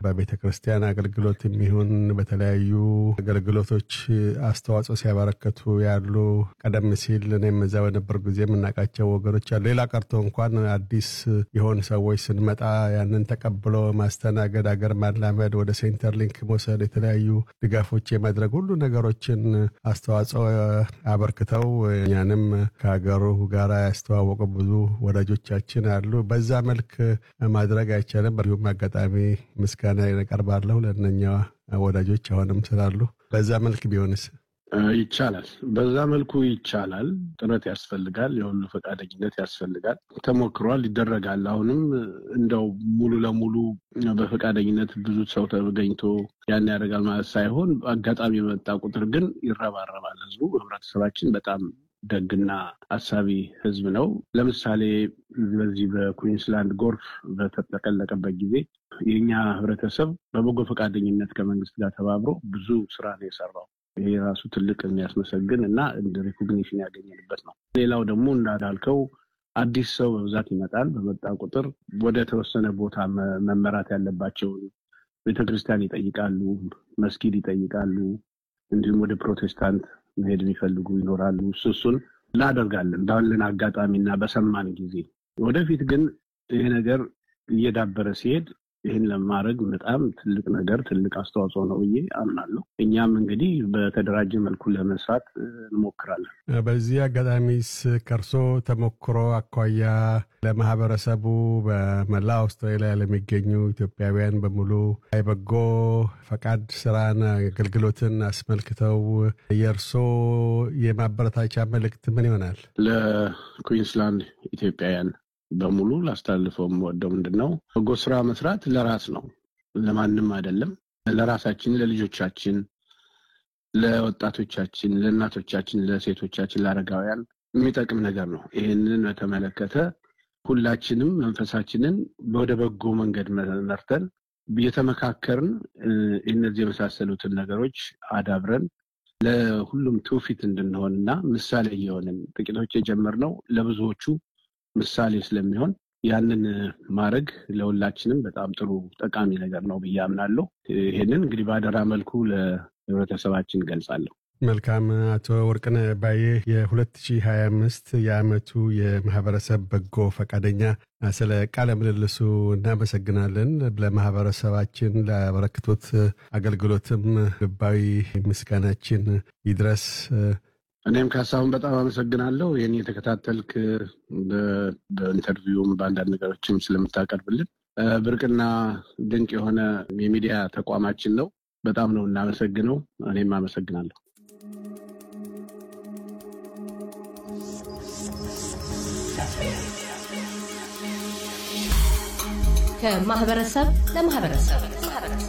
በቤተ ክርስቲያን አገልግሎት የሚሆን በተለያዩ አገልግሎቶች አስተዋጽኦ ሲያበረከቱ ያሉ ቀደም ሲል እኔም እዛ በነበር ጊዜ የምናውቃቸው ወገኖች አሉ። ሌላ ቀርቶ እንኳን አዲስ የሆኑ ሰዎች ስንመጣ ያንን ተቀብሎ ማስተናገድ፣ አገር ማላመድ፣ ወደ ሴንተር ሊንክ መውሰድ፣ የተለያዩ ድጋፎች የማድረግ ሁሉ ነገሮችን አስተዋጽኦ አበርክተው እኛንም ከሀገሩ ጋር ያስተዋወቁ ብዙ ወዳጆቻችን አሉ። በዛ መልክ ማድረግ አይቻልም። በዚሁም አጋጣሚ ምስጋና ያቀርባለሁ ለእነኛ ወዳጆች አሁንም ስላሉ። በዛ መልክ ቢሆንስ ይቻላል። በዛ መልኩ ይቻላል። ጥረት ያስፈልጋል። የሁሉ ፈቃደኝነት ያስፈልጋል። ተሞክሯል፣ ይደረጋል። አሁንም እንደው ሙሉ ለሙሉ በፈቃደኝነት ብዙ ሰው ተገኝቶ ያን ያደርጋል ማለት ሳይሆን አጋጣሚ የመጣ ቁጥር ግን ይረባረባል። ህዝቡ ህብረተሰባችን በጣም ደግና አሳቢ ህዝብ ነው። ለምሳሌ በዚህ በኩዊንስላንድ ጎርፍ በተጠቀለቀበት ጊዜ የእኛ ህብረተሰብ በበጎ ፈቃደኝነት ከመንግስት ጋር ተባብሮ ብዙ ስራ ነው የሰራው። ይሄ ራሱ ትልቅ የሚያስመሰግን እና እንደ ሪኮግኒሽን ያገኘንበት ነው። ሌላው ደግሞ እንዳልከው አዲስ ሰው በብዛት ይመጣል። በመጣ ቁጥር ወደ ተወሰነ ቦታ መመራት ያለባቸውን ቤተክርስቲያን ይጠይቃሉ፣ መስጊድ ይጠይቃሉ። እንዲሁም ወደ ፕሮቴስታንት መሄድ የሚፈልጉ ይኖራሉ። እሱ እሱን እናደርጋለን ባለን አጋጣሚና በሰማን ጊዜ። ወደፊት ግን ይሄ ነገር እየዳበረ ሲሄድ ይህን ለማድረግ በጣም ትልቅ ነገር ትልቅ አስተዋጽኦ ነው ብዬ አምናለሁ። እኛም እንግዲህ በተደራጀ መልኩ ለመስራት እንሞክራለን። በዚህ አጋጣሚስ ከእርሶ ተሞክሮ አኳያ ለማህበረሰቡ በመላ አውስትራሊያ ለሚገኙ ኢትዮጵያውያን በሙሉ የበጎ ፈቃድ ስራን አገልግሎትን አስመልክተው የእርሶ የማበረታቻ መልእክት ምን ይሆናል? ለኩዊንስላንድ ኢትዮጵያውያን በሙሉ ላስተላልፈው የምወደው ምንድን ነው፣ በጎ ስራ መስራት ለራስ ነው፣ ለማንም አይደለም። ለራሳችን፣ ለልጆቻችን፣ ለወጣቶቻችን፣ ለእናቶቻችን፣ ለሴቶቻችን፣ ለአረጋውያን የሚጠቅም ነገር ነው። ይህንን በተመለከተ ሁላችንም መንፈሳችንን ወደ በጎ መንገድ መርተን እየተመካከርን እነዚህ የመሳሰሉትን ነገሮች አዳብረን ለሁሉም ትውፊት እንድንሆን እና ምሳሌ እየሆንን ጥቂቶች የጀመርነው ለብዙዎቹ ምሳሌ ስለሚሆን ያንን ማድረግ ለሁላችንም በጣም ጥሩ ጠቃሚ ነገር ነው ብዬ አምናለሁ። ይህንን እንግዲህ በአደራ መልኩ ለህብረተሰባችን ገልጻለሁ። መልካም። አቶ ወርቅነህ ባዬ የ2025 የዓመቱ የማህበረሰብ በጎ ፈቃደኛ፣ ስለ ቃለ ምልልሱ እናመሰግናለን። ለማህበረሰባችን ላበረክቶት አገልግሎትም ልባዊ ምስጋናችን ይድረስ። እኔም ካሳሁን በጣም አመሰግናለሁ። ይህን የተከታተልክ በኢንተርቪውም በአንዳንድ ነገሮችም ስለምታቀርብልን ብርቅና ድንቅ የሆነ የሚዲያ ተቋማችን ነው። በጣም ነው እናመሰግነው። እኔም አመሰግናለሁ። ከማህበረሰብ ለማህበረሰብ